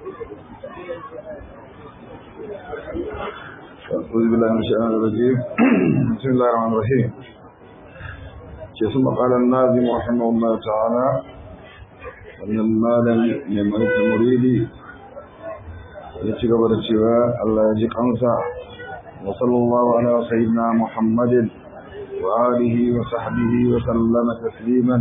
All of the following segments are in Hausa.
أعوذ بالله من الشيطان الرجيم بسم الله الرحمن الرحيم ثم قال الناظم رحمه الله تعالى أن المال من ملك المريد يتقب الشواء الله يجيك أنسى وصلى الله على سيدنا محمد وآله وصحبه وسلم تسليما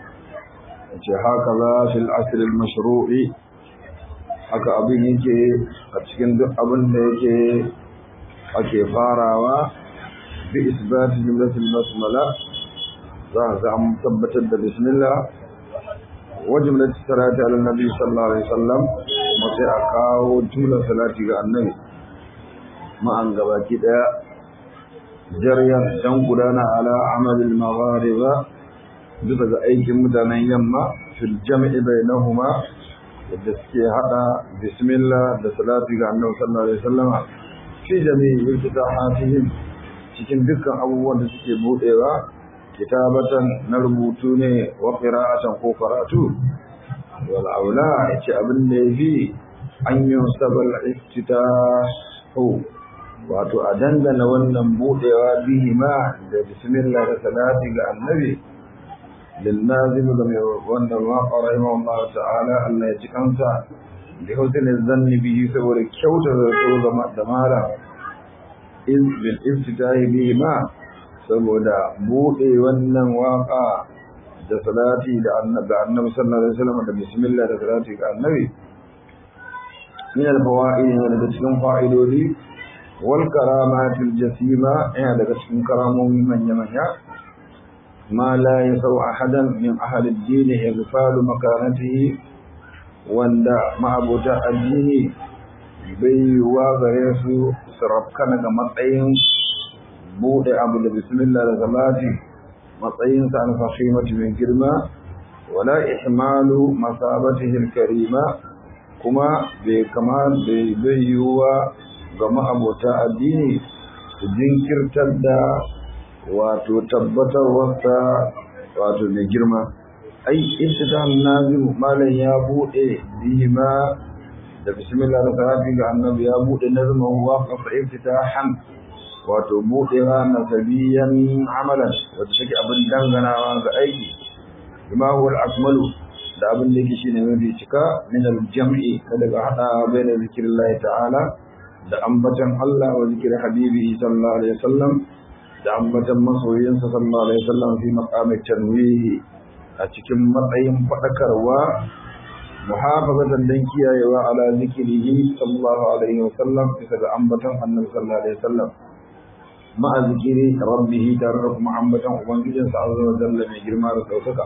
هكذا في العصر المشروع haka abin yake a cikin duk abin da yake ake farawa bi isbati jumlatul basmala za a an tabbatar da bismillah wa jumlatul salati ala nabi sallallahu alaihi wasallam kuma sai a kawo jumlar salati ga annabi ma'an gabaki daya jaryan dan gudana ala amalil maghariba bisa ga aikin mutanen yamma fil jam'i bainahuma da suke hada bismillah da salati ga annabi sallallahu alaihi wasallam fi jami'i ibtidahatihim cikin dukkan abubuwan da suke budewa kitabatan na rubutu ne wa qira'atan ko karatu wal aula yace abin da yafi an yusabal iftitahu wato a dangana wannan budewa bihi ma da bismillah da salati ga annabi للنازم وأن الواقع رحمه الله تعالى أن يجكنسا بحسن الظن به سور كوت رسول دمارا إذ بالافتتاح به ما saboda buɗe wannan waƙa da salati da annabi sallallahu alaihi wasallam da bismillah da salati ga annabi min al-fawaid yana daga cikin fa'idodi wal karamatil jasima yana daga cikin karamomi manya manya ما لا يسوء أحدا من أهل الدين إغفال مكانته wanda ma'abota addini bai wa gare su sarrafkana ga matsayin bude abu da bismillah da salati matsayin sa alfahimatu mai girma wala ihmalu masabatihi alkarima kuma bai kama bai bai yiwa ga ma'abota addini su jinkirtar da wato tabbatarwarsa wato mai girma ai ibtidan nazimu malam ya bude bima da bismillah da salati ga annabi ya bude nazman waqafa iftitahan wato bude wa nasabiyan amalan wato take abin danganawa ga aiki bima huwa al-akmalu da abin da yake shine mafi cika min al-jam'i kada ga hada bayan zikrillah ta'ala da ambatan Allah wa zikri habibi sallallahu alaihi wasallam da ambatan masoyinsa sallallahu alaihi wasallam fi maqamit tanwihi a cikin matsayin fadakarwa muhafazatan dan kiyayewa ala zikrihi sallallahu alaihi wasallam bisa ga ambatan annabi sallallahu alaihi wasallam ma'a zikiri rabbihi tare da kuma ambatan ubangijinsa azza wa jalla mai girma da saukaka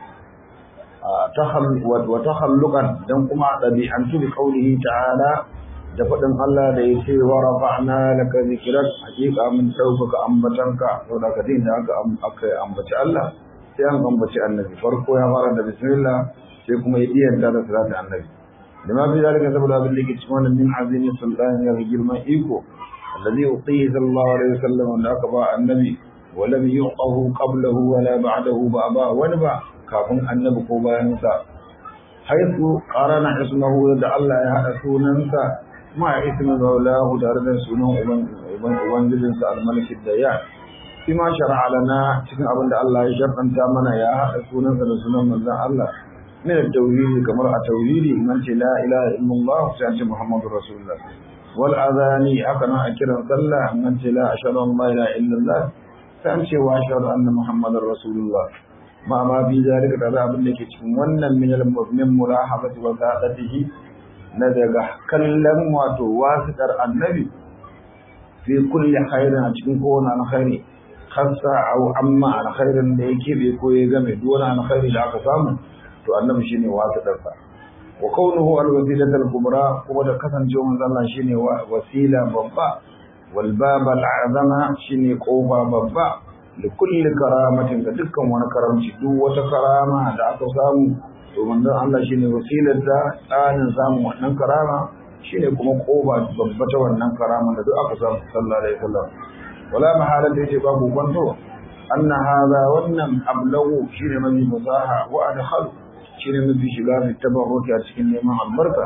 wa takhalluqan dan kuma dabi'antu bi qawlihi ta'ala da faɗin Allah da ya ce wa rafa'na laka zikrak hakika mun ɗaukaka ambatanka to da kadin da aka aka ambaci Allah sai an ambaci annabi farko ya fara da bismillah sai kuma ya iyanta da salatu annabi da ma fi zalika saboda abin da yake cikin wannan min azimi sultan ya girman iko alladhi utihi sallallahu alaihi wasallam wanda aka ba annabi wa lam yuqahu qablahu wa la ba'dahu ba ba wani ba kafin annabi ko bayan sa haitu qarana ismahu da Allah ya hada sunansa ma ismin maulahu tare da sunan ubangijinsa al-malik dayyan fi ma shar'a lana cikin abin da Allah ya shar'anta mana ya haɗa sunansa da sunan manzon Allah min at-tauhid kamar a tauhidi man ce la ilaha illallah sai ce muhammadur rasulullah wal adani haka nan a kiran sallah man ce la ashhadu an la ilaha illallah sai ce wa ashhadu anna muhammadar rasulullah ma ma bi zalika da abin da ke cikin wannan min al-mu'min mulahabati wa sa'atihi na daga kallon wato wasiƙar annabi fi kulli khairin a cikin kowane alkhairi khassa aw amma alkhairin da yake bai ko ya game duk wani alkhairi da aka samu to annabi shine wasiƙar sa wa kaunuhu alwasilat alkubra kuma da kasancewa manzon Allah shine wasila babba wal bab al'azama shine kofa babba da kulli karamatin ga dukkan wani karamci duk wata karama da aka samu to manzon Allah shine wasilar da tsanin samun wannan karama shine kuma koba babba ta wannan karama da duk aka samu sallallahu alaihi wasallam wala mahala da yake babu kwanto anna hadha wannan ablagu shine mafi fasaha wa adkhal shine mafi shiga fi tabarruki a cikin neman albarka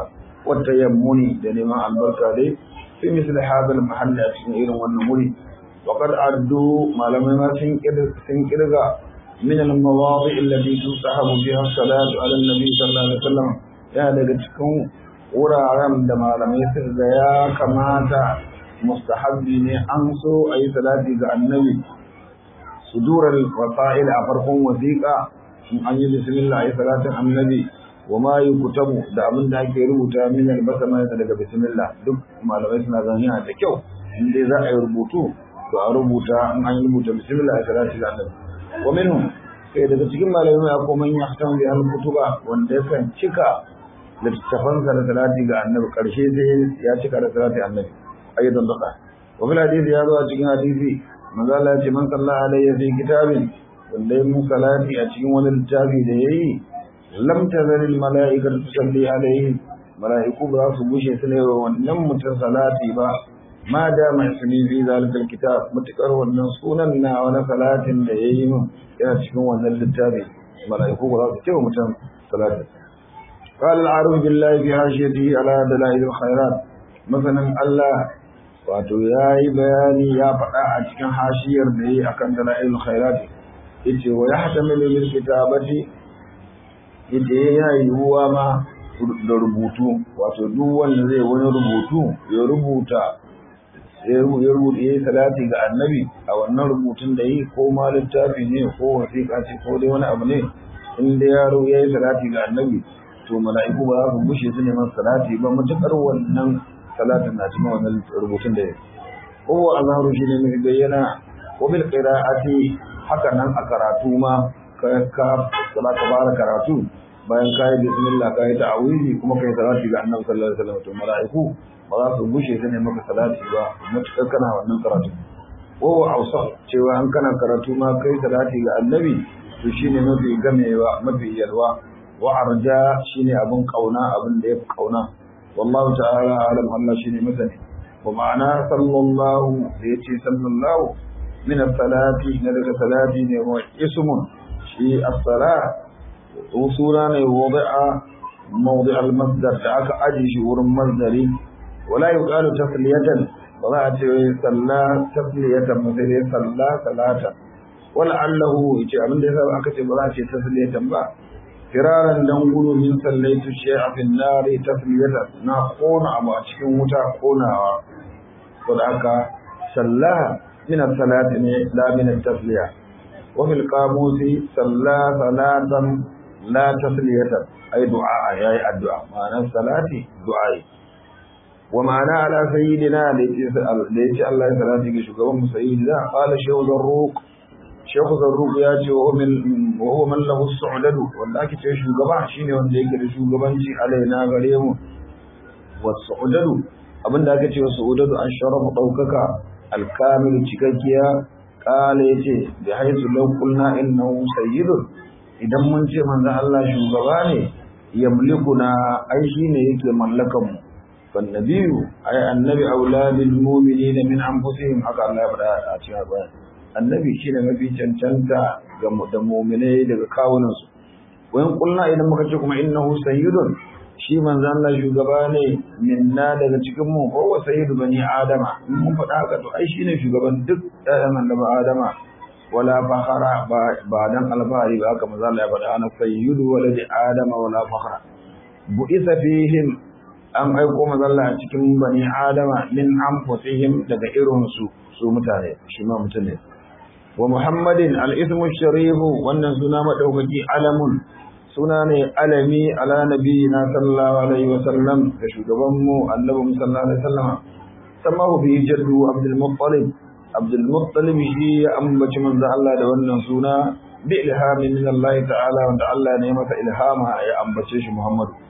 wata yammuni da neman albarka dai fi misali hadal mahalli a cikin irin wannan wuri وقد عدوا ما لم يمسن كرغا من المواضع التي تستحب فيها الصلاة على النبي صلى الله عليه وسلم يا daga cikin wuraren da malamai suka ga ya kamata mustahabbi ne an so a yi salati ga annabi sudurar wasa'il a farkon wasiƙa in an yi bismillah a yi salatin annabi wa ma yi kutabu da abin da ake rubuta min albasama daga bismillah duk malamai suna ganin yana da kyau in dai za a yi rubutu to a rubuta in an yi rubuta bismillah a salati ga annabi wa minhum sai daga cikin malamai akwai man yahtam bi al kutuba wanda yakan cika littafan sa da salati ga annabi karshe sai ya cika da salati annabi ayyadan dada wa fil hadisi ya zo a cikin hadisi manzo Allah ya ce man sallallahu alaihi fi kitabin wanda ya mu salati a cikin wani littafi da yayi lam tazal al malaikatu tusalli alaihi malaiku ba su bushe su ne wannan mutum salati ba ma da mai suni fi zalikal kitab mutakar wannan sunan na wani salatin da yayi min yana cikin wannan littafi malaiku ba za su ce mutum salati قال العارف بالله في حاشيته على دلائل الخيرات مثلا الله wato yayi bayani ya faɗa a cikin hashiyar da yayi akan dalailul khairat yace wa yahtamilu lil kitabati yace ya yiwuwa ma da rubutu wato duk wanda zai wani rubutu ya rubuta ya rubuta ya yi salati ga annabi a wannan rubutun da yi ko ma littafi ne ko wasiƙa ce ko dai wani abu ne in da yaro ya yi salati ga annabi to mala'iku ba za su bushe su neman salati ba matuƙar wannan salatin na cikin wannan rubutun da ya ko a zaharu shi ne mai bayyana ko bil qira'ati haka nan a karatu ma ka ka ka fara karatu bayan ka yi bismillah ka yi ta'awizi kuma ka yi salati ga annabi sallallahu alaihi wasallam to mala'iku ba za su bushe ta ne maka salati ba matuƙar kana wannan karatu ko hausa cewa an kana karatu ma kai salati ga annabi to shine mafi gamewa mafi yalwa wa arja shine abun kauna abin da yafi kauna wallahu ta'ala alam Allah shine masani wa ma'ana sallallahu da yace sallallahu min as-salati na daga salati ne wa ismun shi as-salat sura ne wadi'a mawdi' al-masdar da aka aji shi wurin masdari ولا يقال تسلية ولا صلى تسلية مثل صلى صلاة ولعله يجي abin da yasa aka ce ba za ce tasliyatan ba firaran dan gudu min sallaitu shay'a fi an-nar tasliyatan na kona abu a cikin wuta konawa to da aka salla min as-salati ne la min at-tasliya wa fil qamusi salla salatan la tasliyatan ay du'a yayi addu'a ma'anar salati du'a wa ma'ana ala sayyidina da yace Allah ya salati ga shugaban mu sayyidina qala shaykh zarruq shaykh zarruq ya ce wa min wa huwa man lahu su'dadu wanda ake ce shugaba shine wanda yake da shugabanci alaina gare mu wa su'dadu abinda aka ce wa su'dadu an sharafu daukaka al-kamil cikakkiya qala yace bi haythu law qulna innahu sayyidun idan mun ce manzon Allah shugaba ne yamlikuna ai shine yake mallakan mu فالنبي أي النبي أولى بالمؤمنين من أنفسهم حق الله يبدا أتيها بيان النبي شيء ما في cancanta ga mu'minai daga kawunan su wayan kulna idan muka ce kuma innahu sayyidun shi manzon Allah shugaba ne minna daga cikin mu ko sayyidu bani adama in mun faɗa haka to ai shine shugaban duk ɗayan annabi adama wala fakhara ba dan alfahari ba haka manzon Allah ya faɗa ana sayyidu waladi adama wala fakhara bu'isa fihim an aiko mazalla a cikin bani adama min anfusihim daga irinsu su mutane shi ma mutum ne wa muhammadin al-ismu sharifu wannan suna madaukaki alamun suna ne alami ala nabiyina sallallahu alaihi wa sallam da shugaban mu annabi sallallahu alaihi wa sallam samahu bi jaddu abdul muttalib abdul muttalib shi ya ambaci manzo Allah da wannan suna bi ilhamin min Allah ta'ala wanda Allah ne masa ilhama ya ambace shi Muhammadu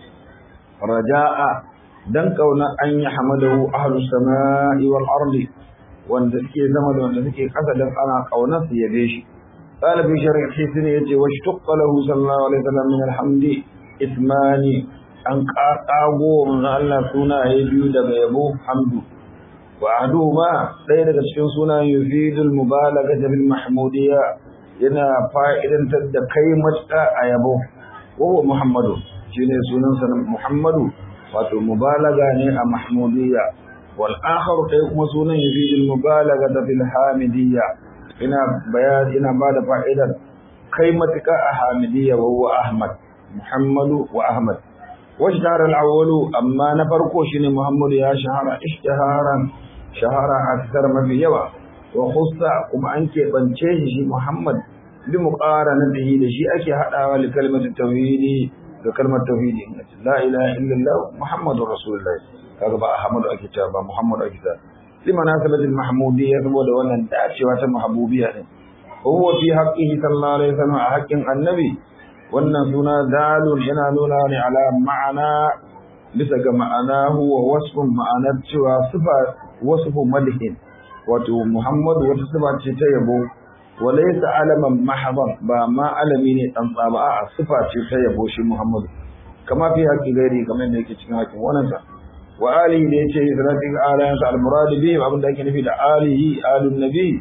raja'a dan kauna an yi hamadahu ahlus sama'i wal ardi wanda suke zama da wanda suke kasa dan ana kauna su yabe shi طالب شرع حسن يجي واشتق له صلى الله عليه وسلم من الحمد اسماني an ƙaƙago manzo Allah suna ya biyu daga yabo hamdu wa ma ɗaya daga cikin suna yufidul mubalaga bil mahmudiyya yana fa'idantar da kai matuƙa a yabo wa muhammadu shine sunansa Muhammadu wato mubalaga ne a mahmudiyya wal akhar kai kuma sunan yufidul mubalaga da fil hamidiyya ina bayan ina bada fa'idar kai matuka a hamidiyya wa huwa ahmad muhammadu wa ahmad واشتهر الأول أما نفرقو شنو محمد يا شهر اشتهارا شهرا أكثر ما في يوا وخص كما أنك بنشيه شي محمد بمقارنته لشيء أكي هذا لكلمة التوحيد لكلمة التوحيد لا إله إلا الله محمد رسول الله هذا بقى أحمد الكتاب محمد الكتاب لمناسبة المحمودية ودولا دعشوة محبوبية وهو في حقه صلى الله عليه وسلم حق النبي wannan suna dalun yana nuna ne ala ma'ana bisa ga ma'ana huwa wasfun ma'anar cewa sifa wasfu madhin wato Muhammad wata sifa ce ta yabo walaysa alaman mahdan ba ma alami ne dan tsaba a sifa ce ta yabo shi Muhammad kama fi haƙi gairi kamar da yake cikin haƙin wannan sa wa alihi da yace salatin alayan sa al-murad bihi abin da ake nufi da alihi alun nabi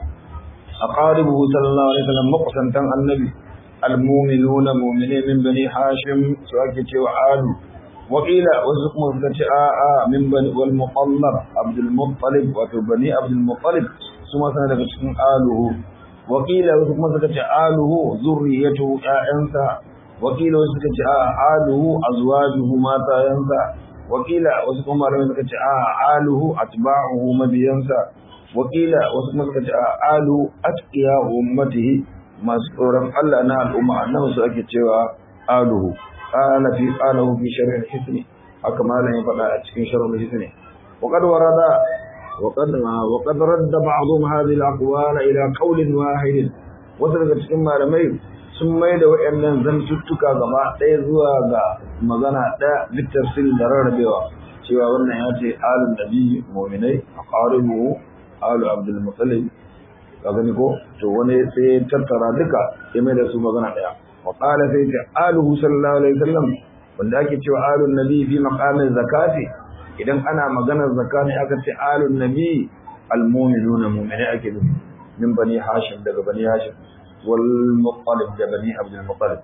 aqaribuhu sallallahu alaihi wasallam muqsantan annabi المؤمنون مؤمنين من بني هاشم سواكي وعالو وقيل وزقم ذكت آآ من بني والمطلب عبد المطلب وفي بني عبد المطلب ثم سنة تكون آله وقيل وزقم ذكت آله ذريته آئنسا وقيل وزقت آله أزواجه ماتا ينسى وقيل وزقم ذكت آله أتباعه مبينسا وقيل وزقم ذكت آله أتقياء أمته masu tsoron Allah na al'umma annabi su ake cewa aluhu qala fi qalahu fi sharh al-hisni haka malam ya faɗa a cikin sharh al-hisni wa qad warada wa qad wa qad radda ba'dhum hadhihi al-aqwal ila qawlin wahid wasu daga cikin malamai sun mai da wayannan zantuttuka gaba ɗaya zuwa ga magana ɗaya littafin da rarrabewa cewa wannan ya ce alun nabi mu'minai aqaribu alu abdul muttalib ka gani ko to wani sai tattara duka ya mai da su magana daya wa qala sai ta aluhu sallallahu alaihi wasallam wanda ake cewa alun nabi fi maqamin zakati idan ana maganar zakati aka ce alun nabi almu'minuna mu'mini ake nufi min bani hashim daga bani hashim wal muttalib da bani abdul muttalib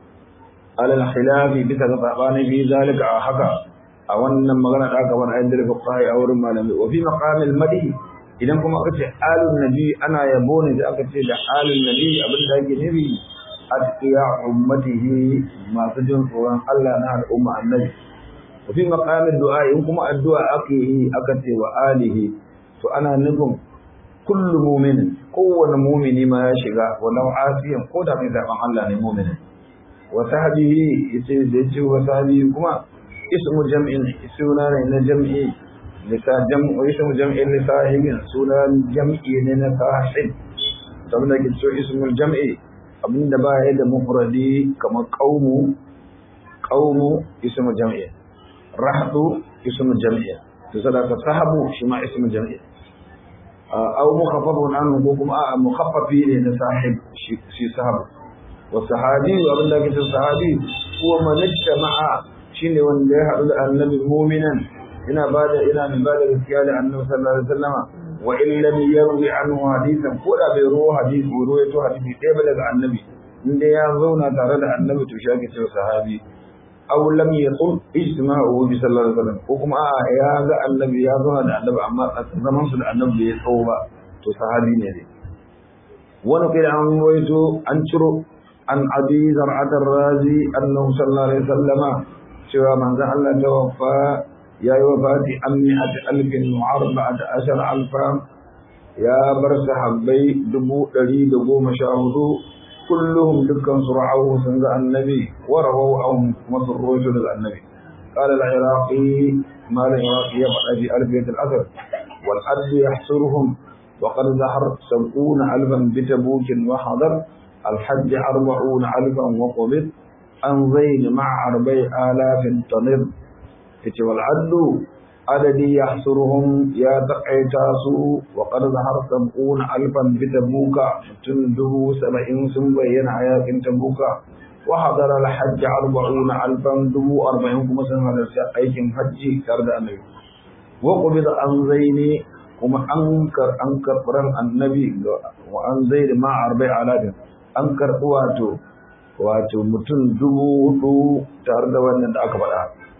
ala al-khilafi bisa ga sabani fi zalika a haka a wannan magana da aka bar ayin da fuqaha a wurin malami wa fi maqamil madhi idan kuma aka ce alun nabi ana yabo ne da aka ce da alun nabi abin da ake nufi atqiya ummatihi masu jin tsoron Allah na al'umma annabi wa fi maqamid du'a in kuma addu'a ake yi aka ce wa alihi to ana nufin kullu mu'minin kowane mu'mini ma ya shiga walau asiyan ko da mai zaben Allah ne mu'minin wa sahbihi yace da yace wa sahbihi kuma ismu jam'in suna ne na jam'i lisa jam'u ismu jam'in li sahibin sunan jam'i ne na sahib saboda ke so ismul jam'i abinda ba ya da mufradi kamar qaumu qaumu ismu jam'i rahdu ismu jam'i to sadaka sahabu shi ma ismu jam'i aw mukhaffafun anhu ko kuma a mukhaffafi ne na sahib shi sahabu wa sahabi abinda ke sahabi huwa man ijtama'a shine wanda ya haɗu da annabi mu'minan ina bada ina min bada gaskiya da annabi sallallahu alaihi wasallama wa in lam yarwi anhu hadithan ko da bai ruwa hadisi ko ruwaito hadisi ɗaya ba daga annabi inda ya zauna tare da annabi to shi ake cewa sahabi aw lam yaqul ijtima'uhu bi sallallahu alaihi wasallam ko kuma a ya ga annabi ya zauna da annabi amma zaman su da annabi bai tsawo ba to sahabi ne dai wani kai an ruwaito an ciro an abi zar'atar razi annahu sallallahu alaihi wasallama cewa manzon Allah ta wafa ya yi wafati an mi'ati alfin wa arba'ata ashar alfa ya bar sahabbai dubu ɗari da goma sha hudu kulluhum dukkan su ra'awu sun ga annabi wa rawahu an kuma sun rojo daga annabi قال العراقي ما العراقي يبقى في ألفية الأثر والحد يحصرهم وقد ظهر سبعون ألفا بتبوك وحضر الحج أربعون ألفا وقبض an zaini ma'a arba'i alafin tanir yace wal adlu adadi yahsuruhum ya taqaita su wa qad zahar sab'un alfan bi tabuka tun dubu saba'in sun bayyana a yakin tabuka wa hadara al hajj arba'un alfan dubu arba'in kuma sun halarci aikin hajji tare da annabi wa qubida an zaini kuma an kar an karɓar annabi wa an zaini ma'a arba'i alafin an karɓi wato wato mutum dubu hudu tare da wannan da aka faɗa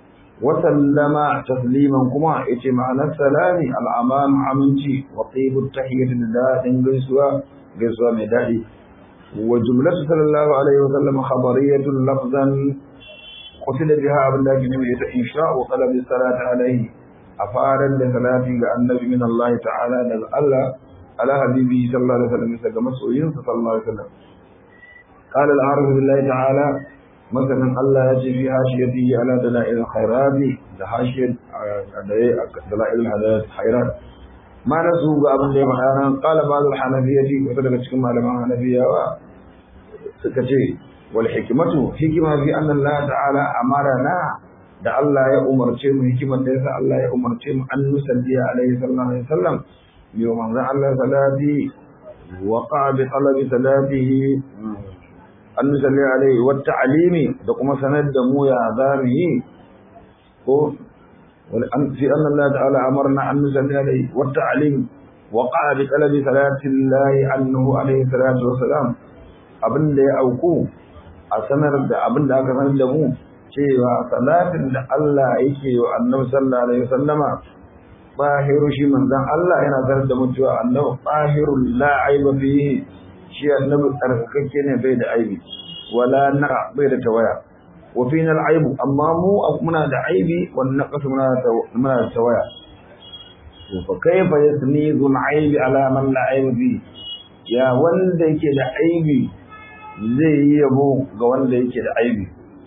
وسلم تسليما كما إتي معنى السلام الأمان عمنتي وطيب التحية لله إن قيسوا قيسوا مدادي وجملة صلى الله عليه وسلم خبرية لفظا قصد بها عبد الله بن إنشاء وطلب الصلاة عليه أفارا لصلاة النبي من الله تعالى الله على حبيبه صلى الله عليه وسلم مثل مسؤولين صلى الله عليه وسلم قال العارف بالله تعالى مثلا الله يجي في حاشيته على دلائل الخيرات حاشية دلائل الخيرات ما نسوا بأبن دي مكانا قال بعض الحنفية وصدق كما لما حنفية وسكتي والحكمة حكمة في أن الله تعالى أمرنا da Allah ya umarce mu hikimar da yasa Allah ya umarce mu an nusalli alaihi sallallahu alaihi wasallam yo manzo Allah salati wa qa bi talabi salatihi an nusalli alaihi wa ta'limi da kuma sanar da mu ya zamu yi ko wal an fi anna Allah ta'ala amarna an nusalli alaihi wa ta'lim wa qa bi talabi salati Allah annahu alaihi salatu wassalam abinda ya auku a sanar da abinda aka sanar da mu cewa salatin da Allah yake wa annabi sallallahu alaihi wasallama bahiru shi manzon Allah yana sanar da mutuwa annabi bahirul la aiba fihi shi annabi tsarkakakke ne bai da aibi wala na bai da tawaya wa fina aibu amma mu muna da aibi wan naqas muna da muna da tawaya to fa kaifa yasnizu al-aibi ala man la aiba fihi ya wanda yake da aibi zai yi yabo ga wanda yake da aibi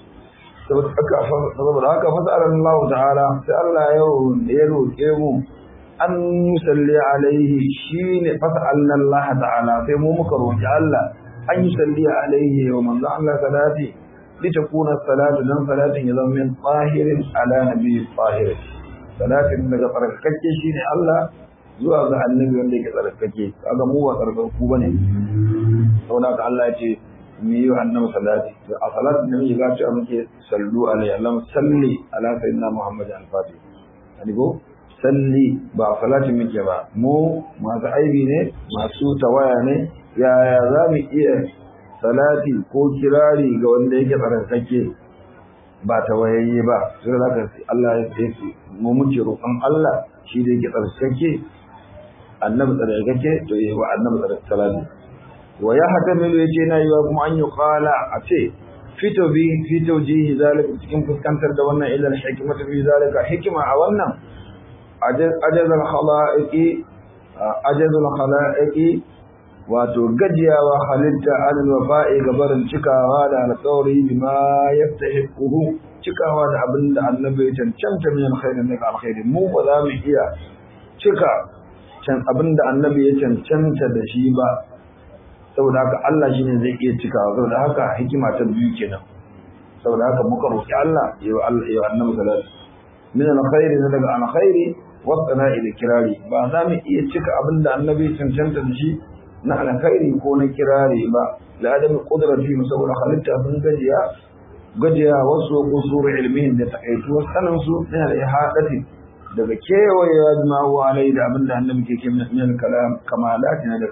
saboda haka fasarar Allah ta'ala sai Allah yau da ya roƙe mu an yusalli alaihi shine fasalna Allah ta'ala sai mu muka roƙi Allah an yusalli alaihi wa manzo Allah salati litakuna salatu dan salatin ya zama min tahirin ala nabi tahir salatin daga tsarkake shine Allah zuwa ga annabi wanda yake tsarkake kaga mu ba tsarkaku bane saboda haka Allah ya ce mu yi wa annabi salati a salat da muke ga cewa muke sallu alaihi Allah salli ala sayyidina Muhammad al-Fatih ani go salli ba salati muke ba mu masu aibi ne masu tawaya ne yaya za mu iya salati ko kirari ga wanda yake tsarkake ba tawayayye ba sai da Allah ya ce mu muke roƙon Allah shi da yake tsarkake annabi tsarkake to yi wa annabi tsarkake salati wa ya hatamilu yace na yiwa kuma an yi qala a ce fito bi fito jihi zalika cikin fuskantar da wannan ilal hikmatu fi zalika hikima a wannan ajazal khalaiqi ajazal khalaiqi wato gajiyawa halitta alal wafa'i gabarin cikawa da alƙawari bima yastahiquhu cikawa da abin da annabi ya cancanta min alkhairin daga alkhairi mu ba za mu iya cika can abin da annabi ya cancanta da shi ba saboda haka Allah shine zai iya cikawa saboda haka hikima ta biyu kenan saboda haka muka roki Allah ya Allah ya annabi sallallahu min alkhairi na daga alkhairi wa sana'i da kirari ba za mu iya cika abin da annabi cancanta da shi na alkhairi ko na kirari ba la adam qudrati saboda halitta sun gajiya gajiya wasu kusur ilmihin da takaituwar sanin su yana da ihadati daga kewayewa jima'u alai da abin da annabi ke ke min kalam kamalati na da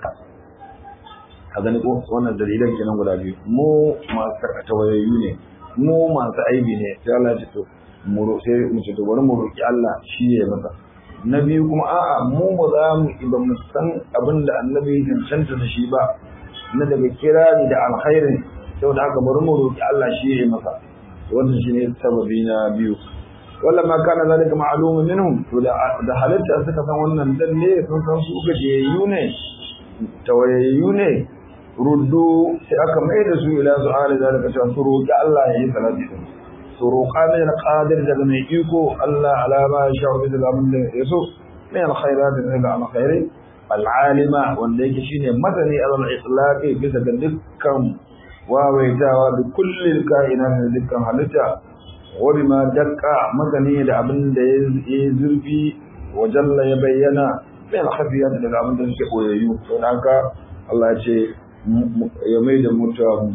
a gani ko wannan dalilan kenan guda biyu mu masu karkata wayoyi ne mu masu aibi ne sai Allah ya ce to mu sai mu ce to bari mu roki Allah shi ya masa na biyu kuma a'a mu ba za mu ba mu san abin da annabi ya cancanta da shi ba na daga kirari da alkhairin saboda haka bari mu roki Allah shi ya masa wannan shine sababi na biyu walla ma kana zalika ma'lumun minhum to da halitta suka san wannan dalle sun san su gajiyayyu ne tawayayyu ne ruddu sai aka mai da su ila su'ali zalika cewa su roƙi Allah ya yi salati din su roƙa mai alqadir daga mai iko Allah ala ma sha bi da abin da ya so mai alkhairat daga alkhairi al'alima wanda yake shine madani al itlaqi bisa ga dukkan wawaitawa da kullil kaina da dukkan halitta wa bima dakka madani da abin da ya zurfi wa jalla ya bayyana mai alkhafiyat daga abin da suke boyayyu to haka Allah ya ce ya mai da mutuwa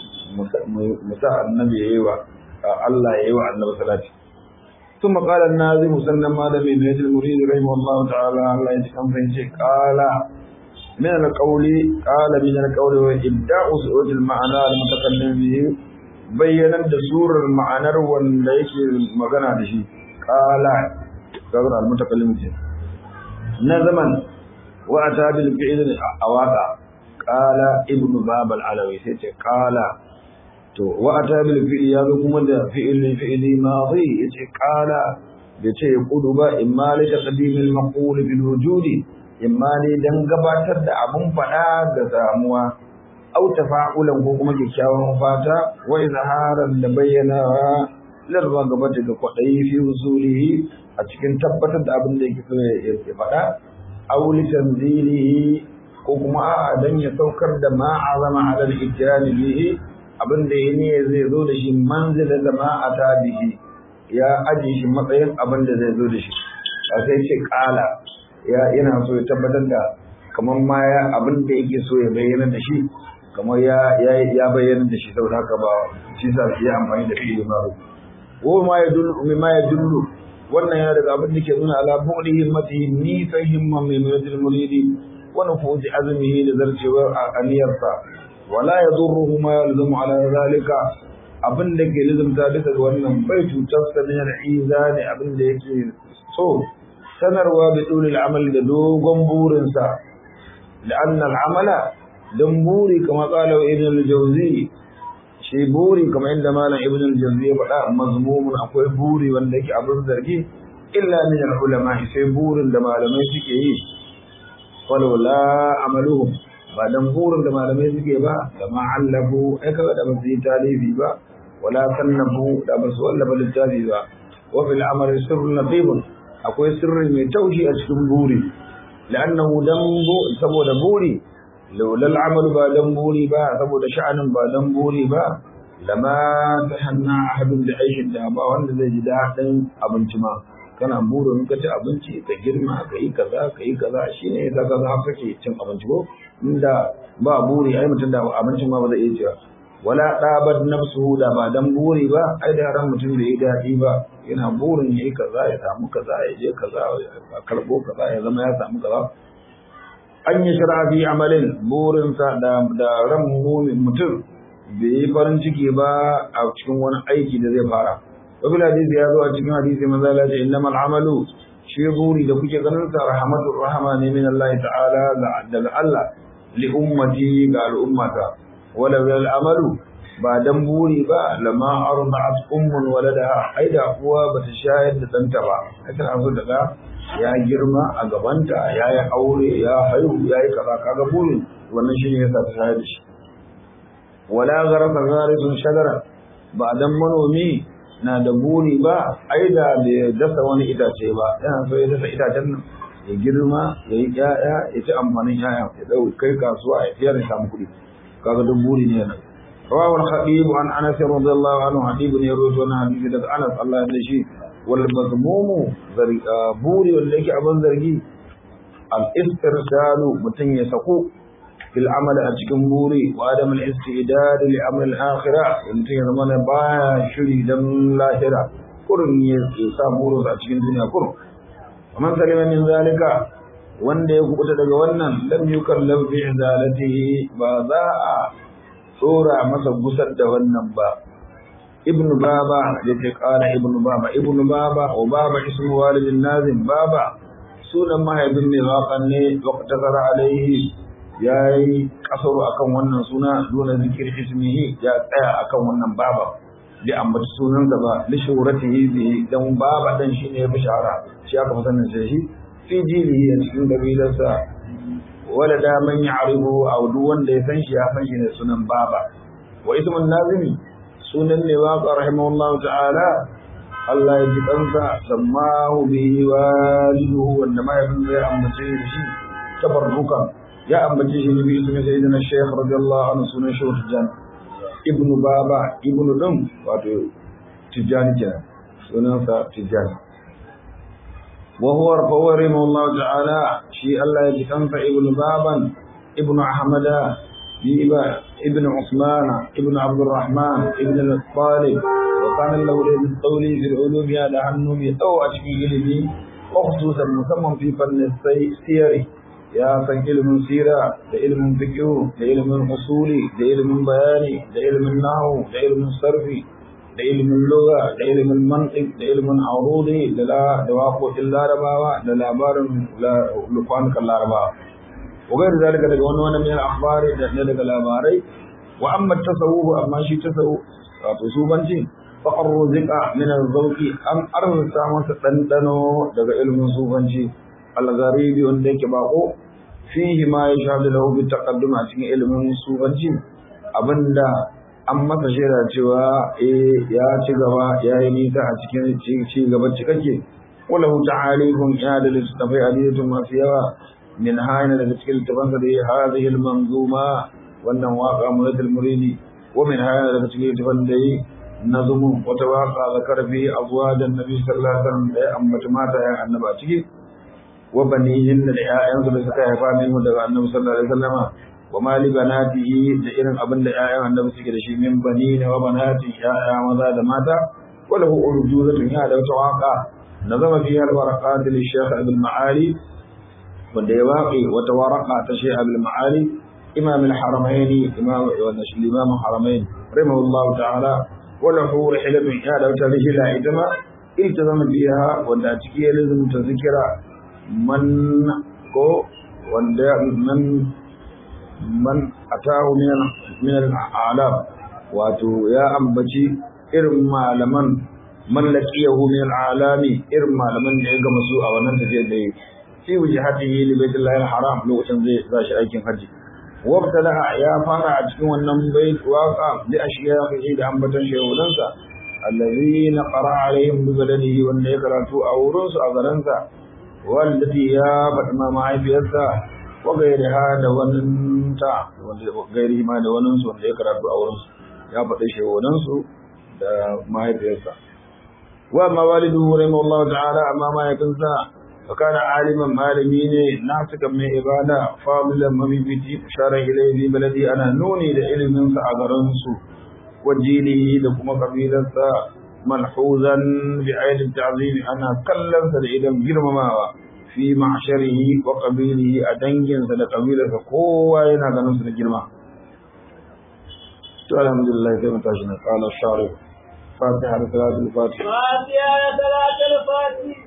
musa annabi ya yi wa Allah ya yi wa annabi salati ثم قال الناظم مسلم هذا من هيد المريد رحمه الله تعالى الله يتكلم فإنشي قال من القول قال من القول وإبداع سؤال المعنى المتكلم به بينا دسور المعنى والليك مغنى به qala kaga al-mutakallim ce na zaman wa ata bil fi'l awaka qala ibnu bab al-alawi sai ce qala to wa ata bil fi'l ya kuma da fi'l fi'li madi yace qala da ce kudu ba imma li taqdim al-maqul bil wujudi imma ne dan gabatar da abun fada ga samuwa au tafa'ulan ko kuma kyakkyawan fata wa izharan da bayyana larwa gaba daga kwaɗayi fi usulihi a cikin tabbatar da abin da yake so ya faɗa aw li tanzilihi ko kuma a dan ya saukar da ma azama ala al-ikrami bihi abin da yake zai zo da shi manzila da ma ata bihi ya aje shi matsayin abin da zai zo da shi a sai ce kala ya yana so ya tabbatar da kamar ma ya abin da yake so ya bayyana da shi kamar ya ya bayyana da shi saboda haka ba shi sa ya amfani da fi'ili ma'ruf ko ma ya dullu mimma ya dullu wannan yana daga abin da ke nuna ala bu'li himmatihi ni fa himma min rajul muridi wa nufuzi azmihi da zarcewar aniyarsa wala yadurruhu ma yalzamu ala zalika abin da ke lizumta bisa ga wannan bai cutar sa min al-izani abin da yake so sanarwa bi dulil amal da dogon burinsa لأن العمل دنبوري كما قال ابن الجوزي shi buri kamar inda malam ibn al-jawzi ya faɗa mazmumun akwai buri wanda yake abin zargi illa min al-ulama sai burin da malamai suke yi walau la amaluhum ba dan burin da malamai suke ba da ma allafu ai kaga da basu yi talifi ba wala sannafu da basu wallafa littafi ba wa fil amali sirrun natibun akwai sirri mai taushi a cikin buri la'annahu dan saboda buri laulal amalu ba dan buri ba saboda sha'anin ba dan buri ba lama tahanna ahadun da aishin da ba wanda zai ji daɗin abinci ma kana burin ka ci abinci ka girma ka yi kaza ka yi kaza shine yasa ka za kake cin abinci ko inda ba buri ai mutum da abincin ma ba zai iya cewa wala ɗabar nafsuhu da ba dan buri ba ai da ran mutum bai yi daɗi ba yana burin ya yi kaza ya samu kaza ya je kaza ya karɓo kaza ya zama ya samu kaza an yi shara fi amalin burinsa da ran mutum bai yi farin ciki ba a cikin wani aiki da zai fara wabil hadisi ya zo a cikin hadisi manzo Allah ce innamal amalu shi buri da kuke ganin sa rahmatur rahama ne min Allah ta'ala daga Allah li ummati ga al'ummata wala bil amalu ba dan buri ba lama arda'at ummun waladaha ai da uwa bata shayar da danta ba ai tana so daga ya girma a gabanta ya yi aure ya haihu ya yi kaza kaga burin wannan shi ne yasa ta shayar da shi wala garafa zarisun shagara ba dan manomi na da buri ba ai da bai dasa wani itace ba yana so ya dasa itacen nan ya girma ya yi ƴaƴa ya ci amfanin ƴaƴa ya dau kai kasuwa ya fiyar da samu kuɗi kaga duk buri ne nan رواه الخطيب عن انس رضي الله عنه حديث يروي عن حديث daga Anas Allah ya dashi wal mazmumu buri wanda yake abin zargi al istirsalu mutun ya sako fil amal a cikin buri wa adam al istidad li amr al akhirah mutun ya zama na baya shiri dan lahira kurun ya sa burin a cikin duniya kurun man salima min zalika wanda ya kubuta daga wannan lam yukallam fi izalatihi ba za a tsora masa gusar da wannan ba ibnu baba yake kara ibnu baba ibnu baba wa baba ismu walidin nazim baba sunan mahaifin mai waƙan ne waqtasara alaihi yayi kasaru akan wannan suna dole zikir ismihi ya tsaya akan wannan baba bi ambaci sunan da ba li shuratihi bi dan baba dan shine ya bishara shi aka fi sanin shi fi jilihi a cikin kabilarsa wala da man ya'rifu aw duk wanda ya san shi ya san shi ne sunan baba wa ismun nazimi sunan ne wa rahimahullah ta'ala Allah ya ji kansa sammahu bihi waliduhu wanda ma yabin zai ambace shi tabarrukan ya ambace shi ne bi ismi sayyidina shaykh radiyallahu anhu sunan shi tijan ibnu baba ibnu dum wato tijani kenan sunansa tijani وهو رفوه رحمه الله تعالى شيء الله يجتنف ابن بابا ابن أحمد ابن عثمان ابن عبد الرحمن ابن الطالب وكان له ليس الطولي في العلوم هذا عنه أو أشكي علمي وخصوصا مسمى في فن السير يا فن علم سيرة لعلم فقه لعلم أصولي لعلم بياني لعلم النحو لعلم الصرف da ilimin lugha da ilimin mantiq da ilimin arudi da da waƙoƙin larabawa da labarin kwanukan larabawa وغير ذلك daga wani wani min akhbari da daga labarai wa amma tasawuf amma shi tasawuf wato subanci fa arzuqa min az-zawqi an arzuta masa dandano daga ilmin subanci al-gharibi wanda yake bako fihi ma yashhadu lahu bi taqaddum a cikin ilmin subanci abinda an masa shaida cewa eh ya ci gaba ya yi nisa a cikin ci gaba cikakke wala ta'alifun ya da littafai aliyatun masu yawa من هاين التي تبنت هذه المنظومة والنواقع مريد المريد ومن هاين التي تبنت نظم وتواقع ذكر فيه أزواج النبي صلى الله عليه وسلم أمة مات يا النباتي وبنيهن لآيان سلسكا يفامين ودقى النبي صلى الله عليه وسلم وما لبناته لإن أبن لآيان النبي سكرشي من بنين وبنات يا ماذا ماتا وله أرجوزة يا لو تواقع نظم فيها الورقات للشيخ ابن المعالي wanda ya waƙe wata waraka ta shi abul ma'ali imam al-haramain imam wa imam haramain rahimahullahu ta'ala wa lahu rihilatun ya da wata rihila ita ma iltazama biha wanda a ciki ya lazumta zikira man ko wanda man man atahu min min al-a'lam wato ya ambaci irin malaman mallakiyahu min al-alami irin malaman da ya gama su a wannan tafiyar da yake fi wujhatihi li baitillahi al-haram lokacin zai zashi aikin haji wabtala ya fara a cikin wannan bait waqa bi ashiyahi da ambatan shehunansa allazina qara alaihim bi baladihi wanda ya karatu a wurin su a garinsa wallati ya faɗi ma mahaifiyarsa wa gairiha da waninta wanda gairi ma da waninsu wanda ya karatu a wurin su ya faɗi shehunansu da mahaifiyarsa wa ma walidu rahimahullahu ta'ala amma mahaifinsa وكان عالما مالمين ناسكا من عبادة فاضلا مبيبتي أشار إليه في بلدي أنا نوني لعلم فأغرنسو وجيله لكم قبيلة ملحوظا بعين التعظيم أنا كلم سلعيدا جرمما في معشره وقبيله أدنجن سلقبيلة قوة ينادى نصر الجرمى الحمد لله كما تشنا قال الشارع فاتحة ثلاثة الفاتحة فاتحة ثلاثة الفاتحة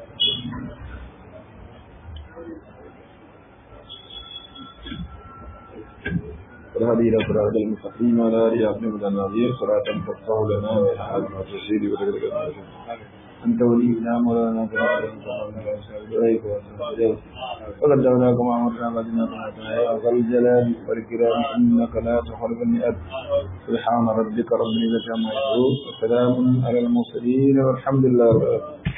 والهدي إلى صراط المستقيم ولا آله أبنه النظير صراط تفتح لنا من حال ما تسير وتقدر أنت ولينا مولانا وقد دعوناكم وأمرنا بدنا طاعتنا يا ذا الجلال والإكرام إنك لا تخلف المئات سبحان ربك رب العزة عما يصفون وسلام على المرسلين والحمد لله رب العالمين